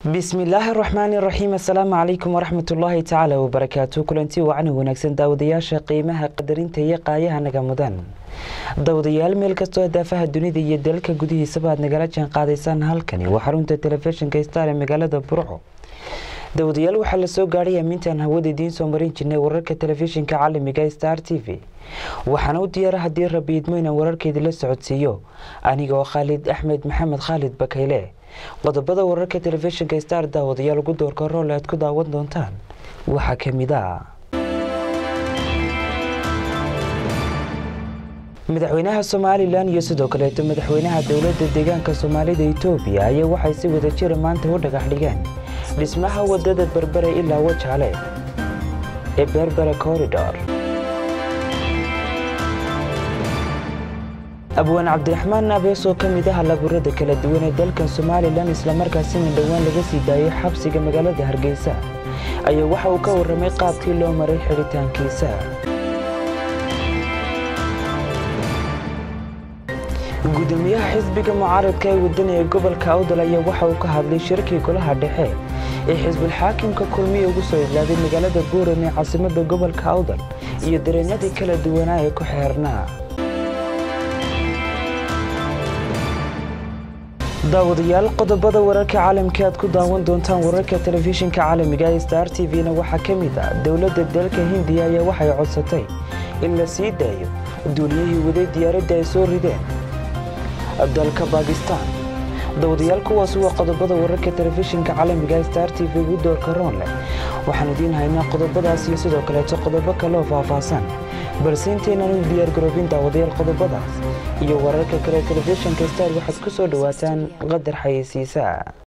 bismillaahi raxmaani raxiim assalaamu calaykum waraxmatullaahi tacaala wabarakaatu kulanti wacni wanaagsan daawadayaasha qiimaha qadarinta iyo qaayaha naga mudan daawadayaal meel kastoo daafaha dunida iyo dalka gudihiisaba aad nagala jaan qaadaysaan halkani waa xarunta telefishinka star ee magaalada burco daawadayaal waxaa lasoo gaadhay amintaan hawada idiin soo marin jirnay wararka telefishinka caalamiga star t v waxaana u diyaara haddii rabi idmo inaan wararkeedii la socodsiiyo anigoo khaalid axmed maxamed khaalid bakayle qodobada wararka telefishinka star daawadayaal ugu doorka roole aad ku daawan doontaan waxaa ka mid a madaxweynaha somalilan iyo sidoo kaleeto madaxweynaha dowladda deegaanka soomaalida etoobiya ayaa waxay si wada jira maanta u dhagax dhigeen dhismaha wadada berbere ilaa wajaale ee berbere corridor abwaan cabdiraxmaan abees oo ka mid ah laburada kala duwan ee dalkan somalilan islamarkaasina dhowaan laga sii daayay xabsiga magaalada hargeysa ayaa waxa uu ka warramay qaabkii loo maray xidhitaankiisa gudoomiyaha xisbiga mucaaradka ee wadani ee gobolka awdal ayaa waxa uu ka hadlay shirkii golaha dhexe ee xisbul xaakimka kulmiya ugu soo idlaaday magaalada buuran ee caasimada gobolka awdal iyo dareenadii kala duwanaa ee ku xeernaa daawadayaal qodobada wararka caalamka aad ku daawan doontaan wararka telefishinka caalamiga ee star t v-na waxaa ka mid ah dowladda dalka hindiya ayaa waxay codsatay in la sii daayo duuliyihii waday diyaaradda ay soo rideen dalka bakistan daawadayaal kuwaasi waa qodobada wararka telefishinka caalamiga ee star t v ugu doorka roon leh waxaan idiin haynaa qodobadaas iyo sidoo kaleeto qodobo kale oo faahfaahsan balse intaynan u diyaargaroobin daawadayaal qodobadaas iyo wararka kale telefishinka star waxaad ku soo dhowaataan qadar xayeysiisa